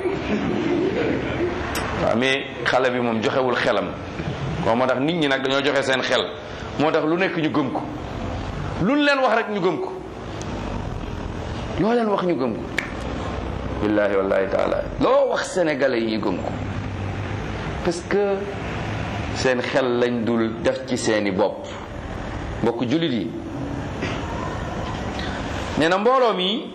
waaw mais xale bi moom joxewul xelam ko moo tax nit ñi nag dañoo joxe seen xel moo tax lu nekk ñu gëm ko luñ leen wax rek ñu gëm ko loo leen wax ñu gëm ko billahi wallahi taala loo wax sénégalais yi ñu gëm ko parce que seen xel lañ dul def ci seeni bopp mbokk jullit yi nee na mbooloo mi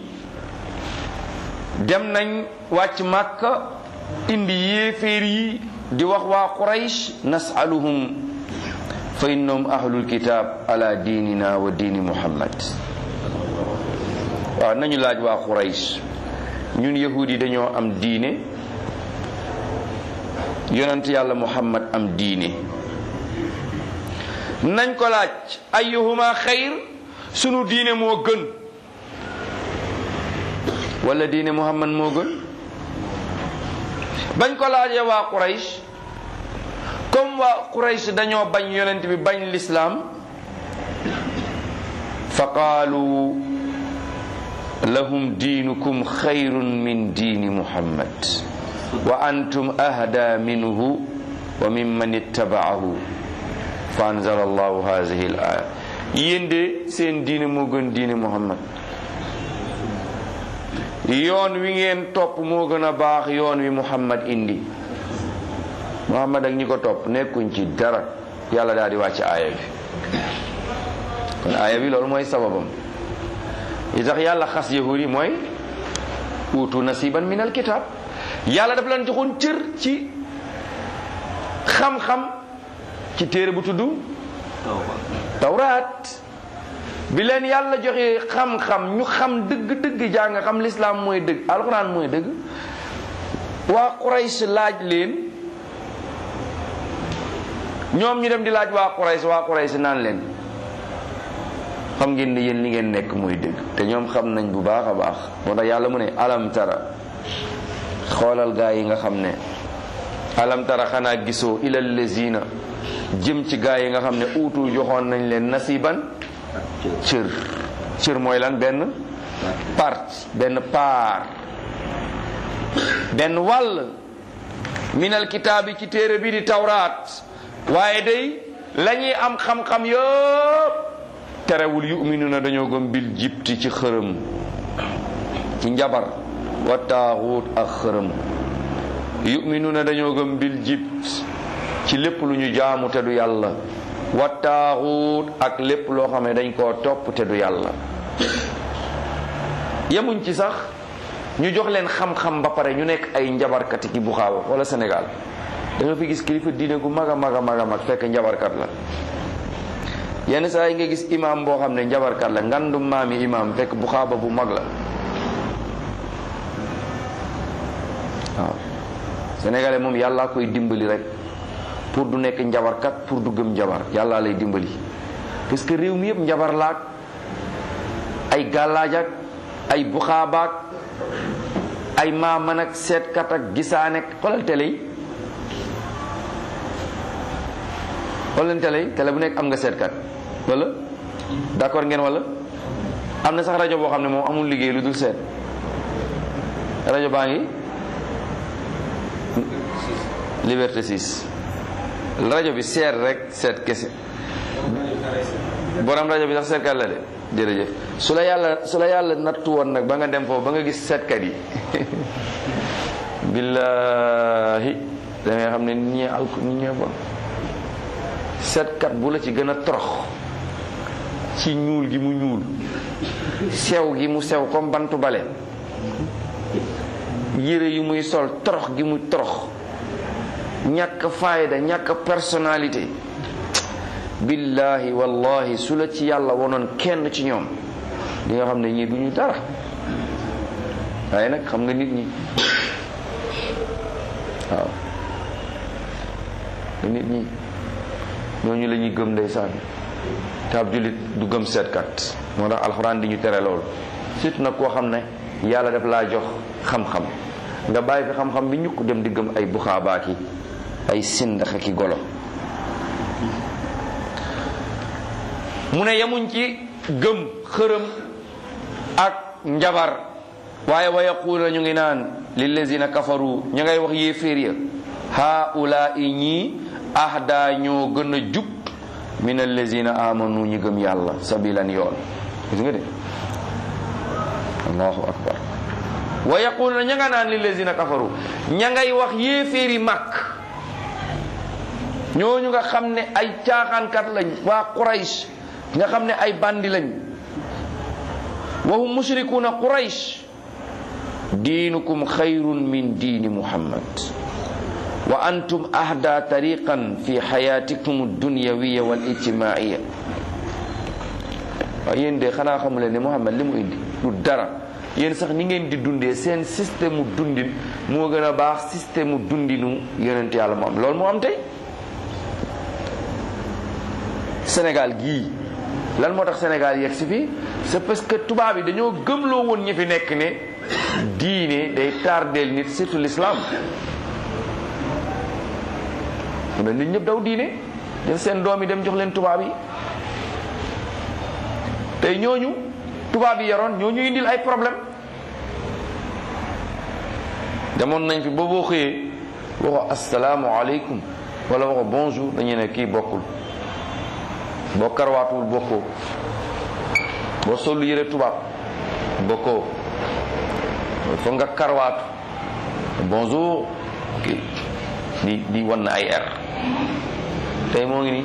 dem nañ wàcc màkka indi yéeféer yi di wax waa quraysh nasaluhum fa innahum ahlul kitab ala diinina wa diini muhammad waaw nañu laaj waa quraysh ñun yahud yi dañoo am diine yonent yàlla muhammad am diine nañ ko laaj ayyuhuma xayr sunu diine moo gën wala diine muhammad moo gën bañ ko laajee waa quraysh comme waa quraysh dañoo bañ yonent bi bañ lislaam fa qaalu lahum diinukum xayrun min diini muhammad wa antum ahda minhu wa mimman ittabaahu fa anzala allahu hadihi al aya yéen de seen diine moo gën diine muhammad yoon wi ngeen topp moo gën a baax yoon wi muhammad indi muhammad ak ñi ko topp nekkuñ ci dara yàlla daal di wàcc aaya bi kon aaya bi loolu mooy sababam li tax yàlla xas yahud yi mooy uutu nasiban min alkitab yàlla daf leen joxoon cër ci xam-xam ci téere bu tudd tawraat bi leen yàlla joxe xam-xam ñu xam dëgg-dëgg jàng xam lislaam mooy dëgg alxuraan mooy dëgg waa Quraysh laaj leen ñoom ñu dem di laaj waa Quraysh waa Quraysh naan leen xam ngeen ni yéen li ngeen nekk mooy dëgg te ñoom xam nañ bu baax a baax moo tax yàlla mu ne alam tara xoolal gaa yi nga xam ne alam tara xanaa gisoo ilal lazina jëm ci gaa yi nga xam ne uutu joxoon nañ leen nasiban cër cër mooy lan benn part benn paar benn wàll minal kitaabi ci téere bi di tawraat waaye day la ñuy am xam-xam yëpp terewul yuminuna dañoo gëm bil jibti ci xërëm ci njabar wa taaxuut ak xërëm yuminuna dañoo gëm bil jibt ci lépp lu ñu jaamu te du yàlla wa taaxuut ak lépp loo xam ne dañ koo topp te du yàlla yemuñ ci sax ñu jox leen xam-xam ba pare ñu nekk ay njabarkati ki bu xaawa wala Sénégal da nga fi gis kilifa diine gu mag a mag a mag a mag fekk njabarkat la yenn saa yi nga gis imam boo xam ne njabarkat la ngandum maami imam fekk bu xaaba bu mag la waaw sénégalais moom yàllaa koy dimbali rek pour du nekk njabarkat pour du gëm njabar yàllaa lay dimbali parce que réew mi yëpp njabar laak ay gàllaaj ak ay buxaabaak ay maaman ak seetkat ak gisaanek xoolal télé yi xoolal télé yi télé bu nekk am nga seetkat wala d'accord ngeen wala am na sax rajo boo xam ne moom amul liggéey lu dul seet rajo baa ngi Liberté 6 rajo bi seet rek seet kese borom rajo bi sax seetkat la de jërëjëf su la yàlla su la yàlla nattu woon nag ba nga dem foofu ba nga gis seetkat yi billaahi da ngay xam ne nit ñi alku nit ñi bon seetkat bu la ci gën a torox ci ñuul gi mu ñuul sew gi mu sew comme bantu bale yére yu muy sol torox gi mu torox ñàkk fayda ñàkk personnalité billahi wallahi su la ci yàlla wonoon kenn ci ñoom di nga xam ne ñii du ñu dara waaye nag xam nga nit ñi waaw nit ñi ñooñu la ñuy gëm ndeysaan te ab jullit du gëm seetkat moo tax alxuraan di ñu tere loolu surtout nag koo xam ne yàlla daf laa jox xam-xam nga bàyyi fi xam-xam bi ñukk dem di gëm ay buxaabaaki ay sindax ki golo mu ne yemuñ ci gëm xërëm ak njabar waaye wa yaquuna ñu ngi naan lillazina kafaru ñu ngay wax yéeféer ya haula i ñii ahda ñoo gën a jub min allazina amanu ñi gëm yàlla sabilan yoon gis nga de allahu akbar wa yaquluna ña nga naan lillazina kafaru ña ngay wax yéeféeri màkk ñooñu nga xam ne ay caaxaankat lañ waa Quraysh nga xam ne ay bandi lañ wa hum mushrikuuna Quraysh diinukum xayrun min diini Muhammad wa antum ahda tariqan fi xayatikum dunyawiya wal ijtimaiya waaw yéen de xanaa xamuleen ne Muhammad li mu indi du dara yéen sax ni ngeen di dundee seen système mu dundin moo gën a baax système mu dundinu yonent yàlla mu am loolu moo am tey Sénégal gii lan moo tax Sénégal yegg si fii c'est parce que tubaab yi dañoo gëmloo woon ñi fi nekk ne diine day tardeel nit surtout l'islam mu ne nit ñëpp daw diine def seen doom yi dem jox leen tubaab yi tey ñooñu tubaab yi yaroon ñooñu indil ay problème demoon nañ fi ba boo xëyee waxo asalaamu aleykum wala waxo bonjour dañuy ne kii bokkul boo karwaatuwul bokkoo boo sollu yëre tubaab bokkoo foog nga karwaatu bonjour kii di di wan na ay er tey moo ngi nii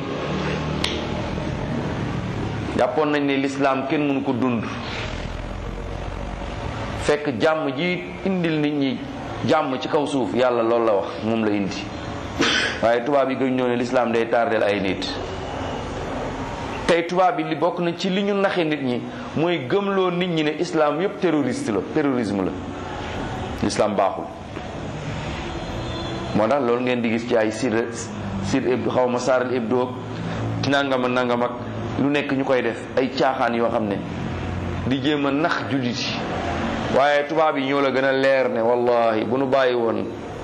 jàppoon nañ ne lislaam kenn mënu ko dund fekk jàmm ji indil nit ñi jàmm ci kaw suuf yàlla loolu la wax moom la indi waaye tubaab yi gën ñoo ne lislaam day tardeel ay nit tey tubaab yi li bokk na ci li ñu naxe nit ñi mooy gëmloo nit ñi ne islam yépp terroriste la terrorisme la lislaam baaxul moo tax loolu ngeen di gis ci ay sir sir xaw ma saaral hebdo nangam ak nangam ak lu nekk ñu koy def ay caaxaan yoo xam ne di jéem a nax jullit yi waaye tubaab yi ñoo la gën a leer ne wallahi bu nu bàyyi woon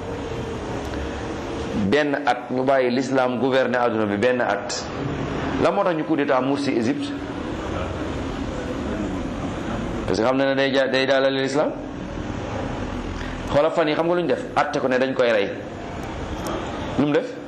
benn at ñu bàyyi l'islam gouverner adduna bi benn at la moo tax ñu coup d'état Morsi Égypte parce que xam na ne day ja day daalale l'islam xoola fan yi xam nga lu ñu def atte ko ne dañ koy rey lu mu def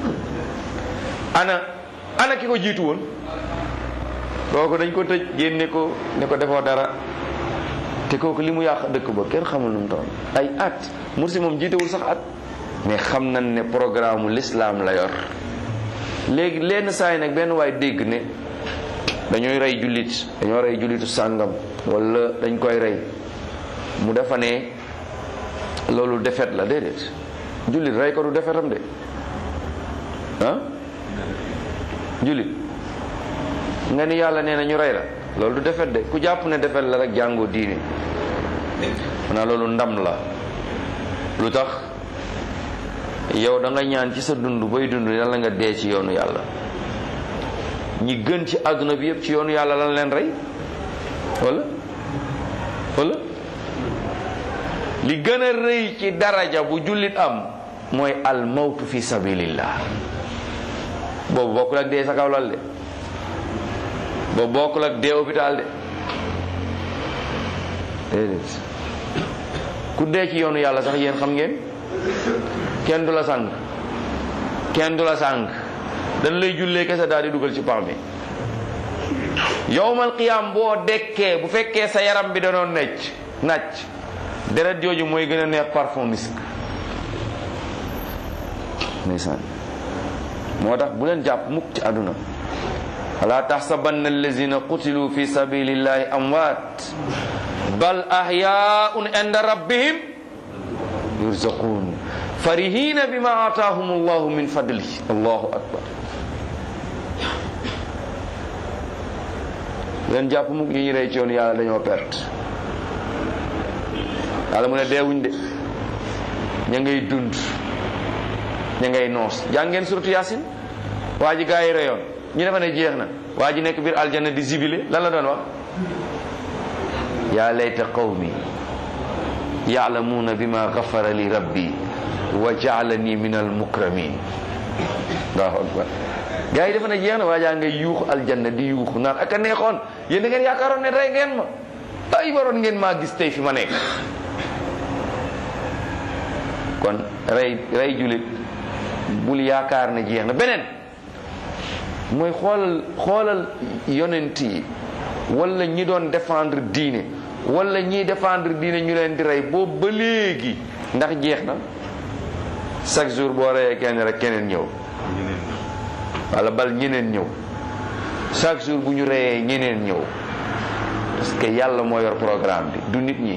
ana ana ki ko jiitu woon kooku dañ ko tëj génne ko ne ko defoo dara te kooku li mu yàq dëkk ba kenn xamul nu mu toll ay at Morsi moom jiitewul sax at mais xam nañ ne programme l'islam la yor léegi lenn saa yi nag benn waay dégg ne dañooy rey jullit dañoo rey jullitu sàngam wala dañ koy rey mu defa ne loolu defet la déedéet jullit rey ko du defetam de ah jullit nga ni yàlla nee na ñu rey la loolu du defet de ku jàpp ne defet la rek jàngoo diine maanaam loolu ndam la lu tax yow da nga ñaan ci sa dund bay dund yàlla nga dee ci yoonu yàlla ñi gën ci àdduna bi yëpp ci yoonu yàlla lan leen rey wala wala li gën a rëy ci daraja bu jullit am mooy al mawtu fi sabilillah boobu bokkul ak dee sa kaw lal de boobu bokkul ak dee hôpital de déedéet ku dee ci yoonu yàlla sax yéen xam ngeen kenn du la sàng kenn du la sàng dañ lay jullee kese daal di dugal ci pax mi yowmal qiyaam boo dekkee bu fekkee sa yaram bi danoon necc nàcc deret jooju mooy gën a neex parfum misk ndeysaan moo tax bu leen jàpp mukk ci àdduna wala taxsabanna allazina qutilu fi sabilillahi amwaat bal ahyaun inda rabbihim yurzaqun farihina bima ataahum allahu min fadli allahu akbar leen jàpp mukk ñi ñu rey ci yoon yàlla dañoo perte yàlla mu ne deewuñ de ña ngay dund ña ngay noos jàngeen suratu yaasin waa ji gaa yi reyoon ñu defa ne jeex na waa ji nekk biir aljanna di zibile lan la doon wax yaa layta qawmi yaalamuuna bima gafara li rabbi wa jaalani min al mukramin allahu akbar gaa yi defa ne jeex na waa jaa ngay yuux aljanna di yuux naan ak a neexoon yéen da ngeen yaakaaroon ne rey ngeen ma ay waroon ngeen maa gis tey fi ma nekk kon rey rey julit bul yaakaar ne jeex na beneen mooy xoolal xoolal yonent yi wala ñi doon défendre diine wala ñiy défendre diine ñu leen di rey boobu ba léegi ndax jeex na chaque jour boo reyee kenn rek keneen ñëw wala bal ñeneen ñëw chaque jour bu ñu reyee ñeneen ñëw parce que yàlla moo yor programme bi du nit ñi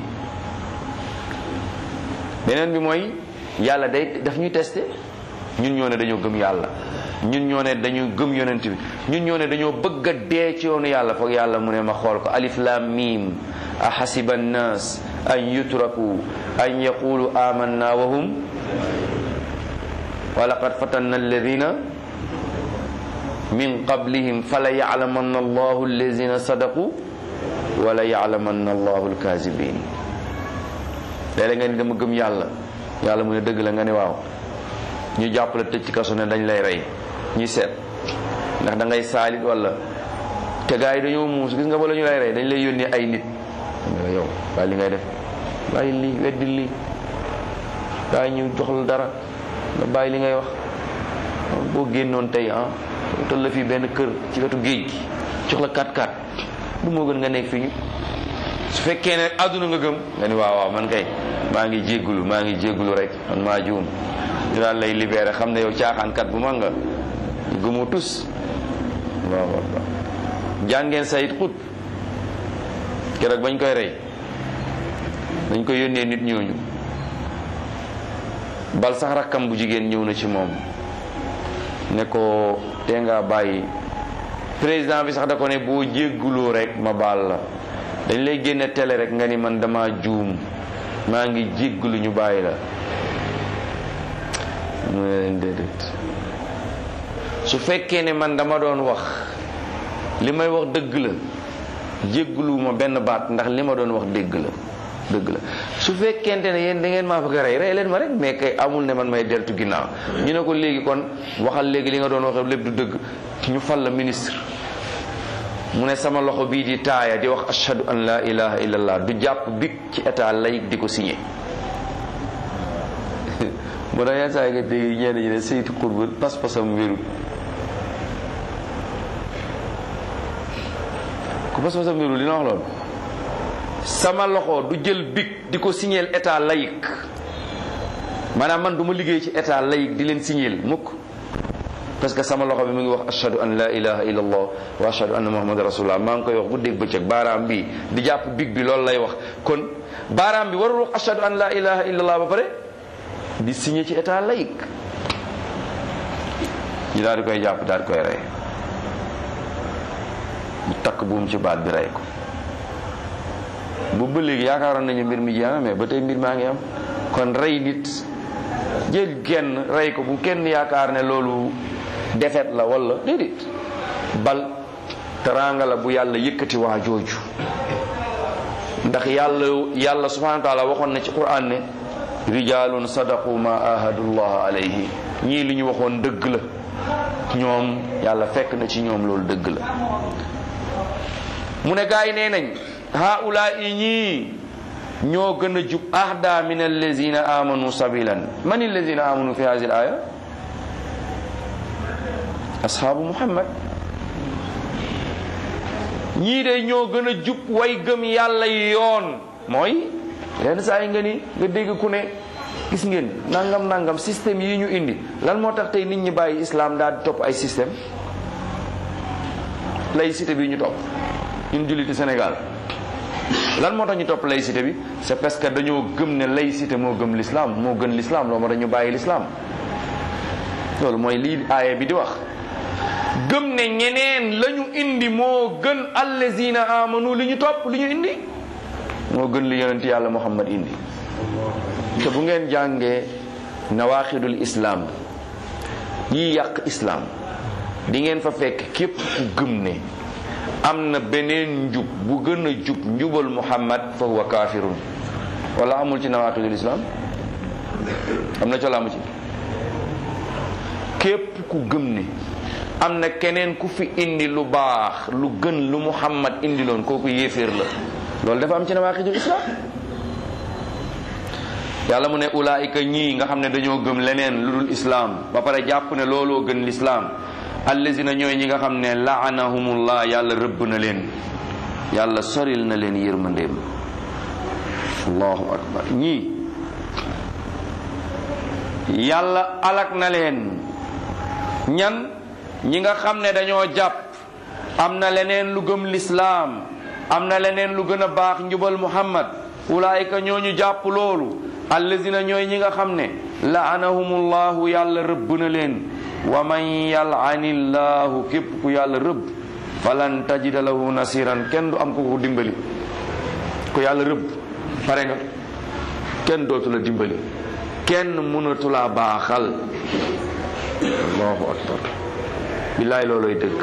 beneen bi mooy yàlla day daf ñuy testé ñun ñoo ne dañoo gëm yàlla ñun ñoo ne dañu gëm yonent bi ñun ñoo ne dañoo bëgg a dee ci yoonu yàlla foog yàlla mu ne ma xool ko alif lam mim a xasiba annas an yutraku an yaqulu amanna wa hum wa laqad fatanna alladina min qablihim fala yalamanna allahu alladina sadaqu wala yalamanna allahu alkazibin léeg-léeg nga ni dama gëm yàlla yàlla mu ne dëgg la nga ne waaw ñu jàpp la tëj ci kaso ne dañ lay rey ñuy seet ndax da ngay saalit wala te gars yi dañoo muus gis nga bala ñu lay rey dañ lay yónnee ay nit nga yow bàyyi li ngay def bàyyi lii weddi lii gaa ñu jox la dara nga bàyyi li ngay wax boo génnoon tey ah tol la fii benn kër ci wetu géej gi jox la 4-4 du moo gën nga nekk fii ñu su fekkee ne àdduna nga gëm nga ni waaw waaw man kay maa ngi jéggulu maa ngi jéggulu rek man maa juum ñu daal lay libéré xam ne yow caaxaankat bu mag nga gëmoo tus waaw waaw jàngeen sayit xut keroog bañ koy rey dañ koy yónnee nit ñooñu bal sax rakkam bu jigéen ñëw na ci moom ne ko tee ngaa bàyyi président bi sax da ko ne boo jégguloo rek ma baal la dañ lay génne télé rek nga ni man dama juum maa ngi jéggulu ñu bàyyi la mu ne leen déedéet su fekkee ne man dama doon wax li may wax dëgg la jégguluwuma benn baat ndax li ma doon wax dégg la dëgg la su fekkente ne yéen da ngeen maa bëgg a rey rey leen ma rek mais kay amul ne man may deltu ginnaaw ñu ne ko léegi kon waxal léegi li nga doon wax lépp du dëgg ñu fal la ministre mu ne sama loxo bii di taaya di wax ashhadu an la ilaha illallah du jàpp big ci état laïque di ko signé moo tax yenn saa yi nga dégg ñenn ñi ne saytu xurba pas-pasam wérul ku pas-pasam wérul dina wax loolu sama loxo du jël big di ko signeel état laïque maanaam man du ma liggéey ci état laïque di leen signeel mukk parce que sama loxo bi mu ngi wax ashhadu an la ilaha illallah wa ashhadu anna muhammad rasulullah maa ngi koy wax bu dégg bëccëg baaraam bi di jàpp big bi loolu lay wax kon baaraam bi warul wax ashhadu an la ilaha illallah ba pare di signé ci état laïque ñu daal di koy jàpp daal di koy rey ñu takk buum ci baat bi rey ko bu ba léegi yaakaaroon nañu mbir mi jeex na mais ba tey mbir maa ngi am kon rey nit jël kenn rey ko bu kenn yaakaar ne loolu defet la wala déedéet bal teraanga la bu yàlla yëkkati waa jooju ndax yàlla yàlla subhanahu wa taala waxoon na ci quran ne rijalun sadaqu ma ahadullah alayhi ñii li ñu waxoon dëgg la ñoom yàlla fekk na ci ñoom loolu dëgg la mu ne gaay nee nañ haula i ñii ñoo gën a jub ahda min allazina amanu sabilan man allazina amanu fi hadhihi al aya ashaabu muhammad ñii de ñoo gën a jub way gëm yàlla yi yoon mooy lenn saa yi nga ni nga dégg ku ne gis ngeen nangam nangam système yi ñu indi lan moo tax tey nit ñi bàyyi islam daal di topp ay système laïcité bi ñu topp ñun julliti Sénégal lan moo tax ñu topp laïcité bi c'est parce que dañoo gëm ne laïcité moo gëm l'islam moo gën l'islam loolu moo tax ñu bàyyi l'islam loolu mooy lii aaya bi di wax gëm ne ñeneen la ñu indi moo gën allazina amanu li ñu topp li ñu indi moo gën li yonent yàlla muhammad indi te bu ngeen jàngee nawaaxidul islam yi yàq islam di ngeen fa fekk képp ku gëm ne am na beneen njub bu gën a jub njubal muhammad fa huwa kaafirun wala amul ci nawaaxidul islam am na colaamu ci képp ku gëm ne am na keneen ku fi indi lu baax lu gën lu muhammad indi loon kooku yéeféer la loolu dafa am ci nawaaxidul islam yàlla mu ne ulaayika ñii nga xam ne dañoo gëm leneen lu dul islaam ba pare jàpp ne looloo gën lislaam allazina ñooy ñi nga xam ne laanahumullah yàlla rëbb na leen yàlla soril na leen yërmandeem allahu akbar ñii yàlla alak na leen ñan ñi nga xam ne dañoo jàpp am na leneen lu gëm lislaam am na leneen lu gën a baax njubal muhammad ulaayika ñooñu jàpp loolu allazina ñooy ñi nga xam ne laanahumullahu yàlla rëbb na leen wa man yal'anillahu képp ku yàlla rëbb falan tajida lahu nasiran kenn du am ko ko dimbali ku yàlla rëbb pare nga kenn dootu la dimbali kenn mënatu la baaxal allahu akbar billaay looloy dëgg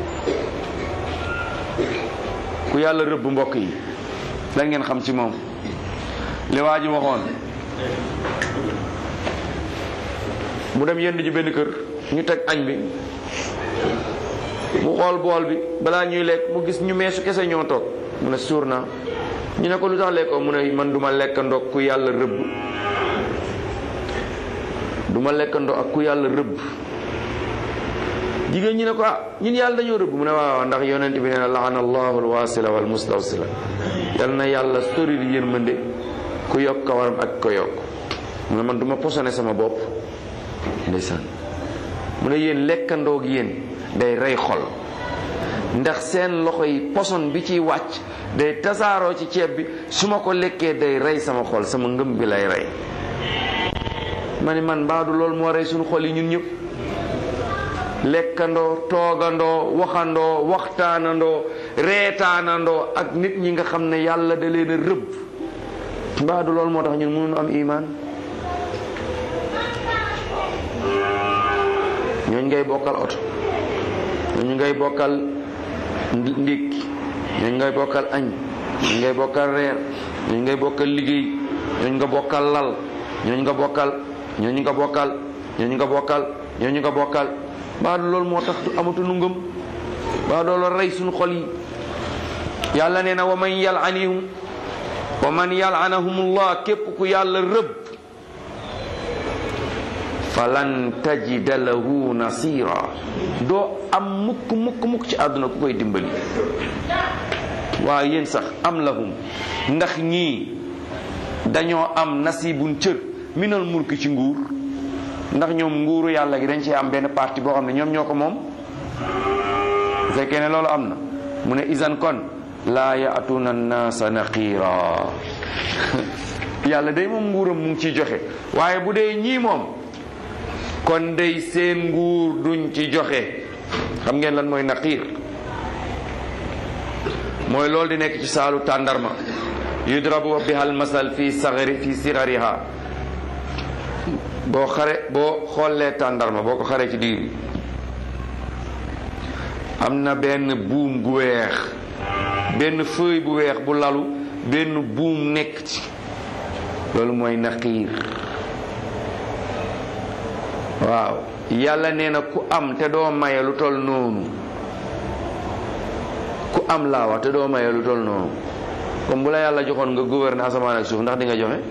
ku yàlla rëbb mbokk yi lan ngeen xam ci moom li waa ji waxoon mu dem yend ji benn kër ñu teg añ bi mu xool bool bi balaa ñuy lekk mu gis ñu meesu kese ñoo toog mu ne suur naa ñu ne ko lu tax lekkoo mu ne man duma lekk ndox ku yàlla rëbb duma lekk ndox ak ku yàlla rëbb jigéen ñi ne ko ah ñun yàlla dañoo rëbb mu ne waaw ndax yonent bi nee na laana allahu alwasila wal mustawsila yal na yàlla sori yërmande ku yokk kawaram ak ko yokk mu ne man duma posone sama bopp ndeysaan mu ne yéen lekkandoog yéen day rey xol ndax seen loxo yi poson bi ciy wàcc day tasaaroo ci ceeb bi su ma ko lekkee day rey sama xol sama ngëm bi lay rey ma ni man mbaadu loolu moo rey suñu xol yi ñun ñëpp lekkandoo toogandoo waxandoo waxtaanandoo reetaanandoo ak nit ñi nga xam ne yàlla da leen a rëbb mbaadu loolu moo tax ñun mënuñu am imaan ñooñ ngay bokkal oto ñooñu ngay bokkal ndékki ñooñu ngay bokkal añ ñooñu ngay bokkal reer ñooñu ngay bokkal liggéey ñooñu nga bokkal lal ñooñu nga bokkal ñooñu nga bokkal ñooñu nga bokkal ñooñu nga bokkal baa loolu moo tax amatuñu ngëm baa loolu rey suñu xol yi yàlla nee na wa man yal'anihum wa man yal'anahumullah képp ku yàlla rëbb falan tajida lahu nasira doo am mukk mukk mukk ci àdduna ku koy dimbali waaye yéen sax am lahum ndax ñii dañoo am nasibun cër minal mulki ci nguur ndax ñoom nguuru yàlla gi dañ ci am benn parti boo xam ne ñoom ñoo ko moom bu fekkee ne loolu am na mu ne isan kon laa yaatuna naasa naqiira yàlla day moom nguuram mu ngi ciy joxe waaye bu dee ñii moom kon day seen nguur duñ ci joxe xam ngeen lan mooy naqiir mooy loolu di nekk ci saalu tàndarma yudrabu biha almasal fi sagari fi sigariha boo xare boo xoolee tàndarma boo ko xaree ci diir am na benn buum gu weex benn feuille bu weex bu lalu benn buum nekk ci loolu mooy naqiir waaw yàlla nee na ku am te doo maye lu tol noonu ku am laa wax te doo maye lu tol noonu comme bu la yàlla joxoon nga gouverner asamaan ak suuf ndax di nga joxe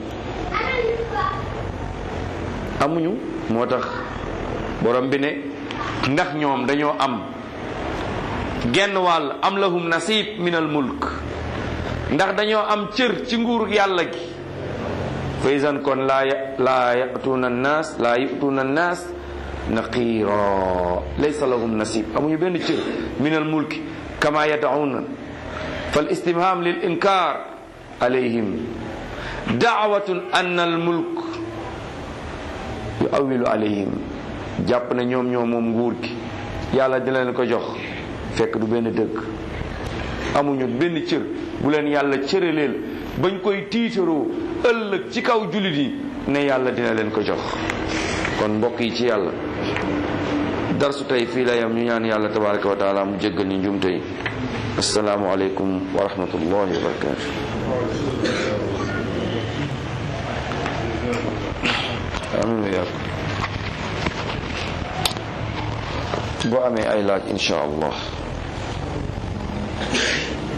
amuñu moo tax borom bi ne ndax ñoom dañoo am genn wàll am lahum nasib min al mulk ndax dañoo am cër ci nguur yàlla gi fa isan kon laa laa yatuuna annaas laa yutuuna annaas naqiira laysa lahum nasib amuñu benn cër min al mulki kama yadauna fal istifham lil inkar alayhim daawatun anna al mulk yu awilu alayhim jàpp na ñoom ñoo moom nguur gi yàlla dina leen ko jox fekk du benn dëgg amuñu benn cër bu leen yàlla cëraleel bañ koy tiitaroo ëllëg ci kaw jullit yi ne yàlla dina leen ko jox kon mbokk yi ci yàlla darsu tey fii la yam ñu ñaan yàlla tabaraka wa taala mu jéggal ñu njumte yi asalaamu aleykum wa rahmatullahi wa barakatu amin wa yàlla boo amee ay laaj insha allah